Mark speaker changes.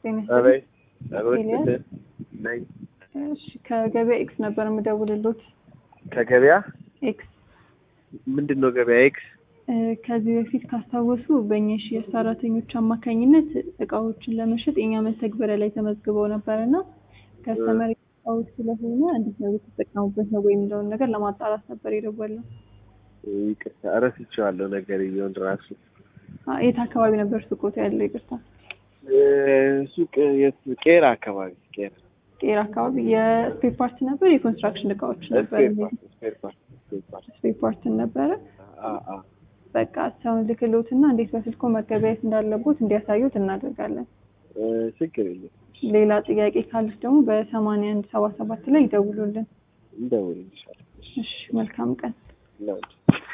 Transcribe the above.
Speaker 1: ጤና
Speaker 2: አቤት አቤት
Speaker 1: ኤልያስ?
Speaker 2: ነኝ።
Speaker 1: እሺ ከገበያ ኤክስ ነበር የምደውልሎት።
Speaker 2: ከገበያ
Speaker 1: ኤክስ
Speaker 2: ምንድን ነው ገበያ ኤክስ?
Speaker 1: እ፣ ከዚህ በፊት ካስታወሱ በእኛ የሽያጭ ሰራተኞች አማካኝነት እቃዎችን ለመሸጥ የኛ መተግበሪያ ላይ ተመዝግበው ነበር እና ከስተመር እቃዎች ስለሆነ እንዴት ነው የተጠቀሙበት ነው ወይ የሚለውን ነገር ለማጣራት ነበር የደወልነው።
Speaker 2: ይቅርታ እረስቼዋለሁ ነገር እየሆን ራሱ
Speaker 1: አ፣ የት አካባቢ ነበር ሱቆት ያለው? ይቅርታ
Speaker 2: እ፣ ሱቅ የት? ቄራ አካባቢ ቄራ
Speaker 1: ጤራ አካባቢ የስፔር ፓርት ነበር፣ የኮንስትራክሽን እቃዎች ነበር፣
Speaker 2: ስፔር ፓርት ስፔር ፓርት ስፔር ፓርት
Speaker 1: ስፔር ፓርትን ነበረ።
Speaker 2: አ አ
Speaker 1: በቃ ሰውን ልክሎትና እንዴት በስልኮ መገበያየት እንዳለቦት እንዲያሳዩት እናደርጋለን።
Speaker 2: እ፣ ችግር የለም
Speaker 1: ሌላ ጥያቄ ካሉት ደግሞ በሰማንያ አንድ ሰባ ሰባት ላይ ይደውሉልን።
Speaker 2: እንደውልልሻለሁ።
Speaker 1: እሺ መልካም ቀን።
Speaker 2: ነው